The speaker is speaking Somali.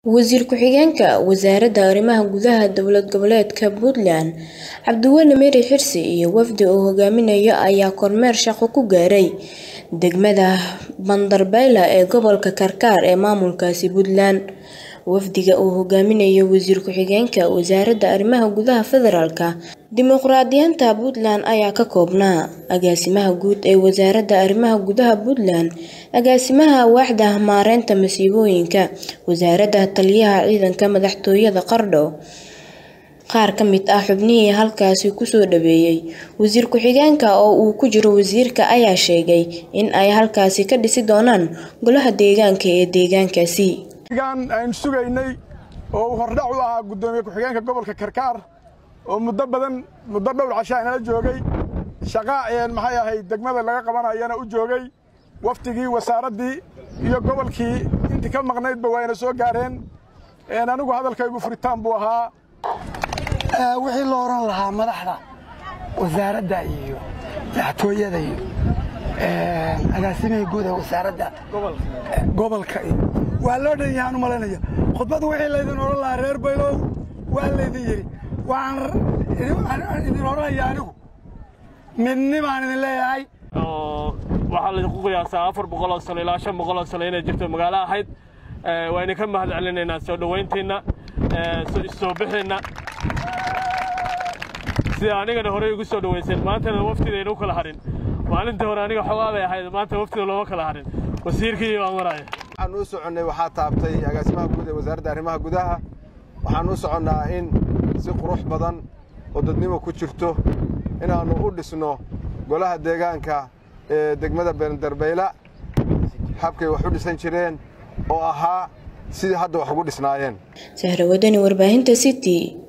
Wasiir ku-xigeenka Wasaaradda Arrimaha Gudaha Dowlad Goboleedka Puntland Cabdiweli Meri Xirsi iyo wafdi uu hogaaminayo ayaa kormeer shaqo ku gaaray degmada Bandarbayla ee gobolka Karkar ee maamulkaasi Puntland. Wafdiga uu hogaaminayo Wasiir ku-xigeenka Wasaaradda Arrimaha Gudaha Federaalka Dimuqraadiyiinta Puntland ayaa ka koobnaa Agaasimaha Guud ee Wasaaradda Arrimaha Gudaha Puntland, Agaasimaha Waaxda Maareynta Masiibooyinka, Wasaaradda Taliyaha Ciidanka Madaxtooyada Qardho. Qaar ka mid ah xubnihii halkaasi ku soo dhaweeyay wasiir ku-xigeenka oo uu ku jiro wasiirka ayaa sheegay in ay halkaasi ka dhisi doonaan golaha deegaanka ee deegaankaasi. aynu sugaynay oo uu hordhac u ahaa guddoomiye ku-xigeenka gobolka Karkaar oo muddo badan muddo dhowr casho inala joogay shaqa maxay ahayd degmada laga qabanayana u joogay waftigii wasaaraddii iyo gobolkii intii ka maqnaydba wayna soo gaareen anigu hadalkaygu furitaan buu ahaa wixii la oran lahaa madaxda wasaaradda iyo madaxtooyada iyo agaasimihii guud ee wasaaradda gobolka iyo waa loo dhan yahaan u malaynaya khudbaddu wixii laydin odhan lahaa reer baylow waa laydin yidhi waxaan idin odhanaya anigu midnibaan idin leeyahay waxaa laydinku qiyaasaa afar boqoloo sano ilaa shan boqoloo sano inay jirto magaalo ahayd waa idinka mahad celinaynaa soo dhowayntiinna soo bixeenna sida anigana horey ugu soo dhowayseen maantana waftidayna u kala harin maalintii hore aniga xoogaa bay ahayd maanta waftida looma kala harin wasiirkii baan maraya waxaan u soconnay waxaa taabtay agaasimaha guud ee wasaaradda arrimaha gudaha waxaan u soconnaa in si qurux badan oo dadnimo ku jirto inaannu u dhisno golaha deegaanka ee degmada beendarbeyla habkay wax u dhisan jireen oo ahaa sidii hadda wax ugu dhisnaayeen Sahra Wadani warbaahinta City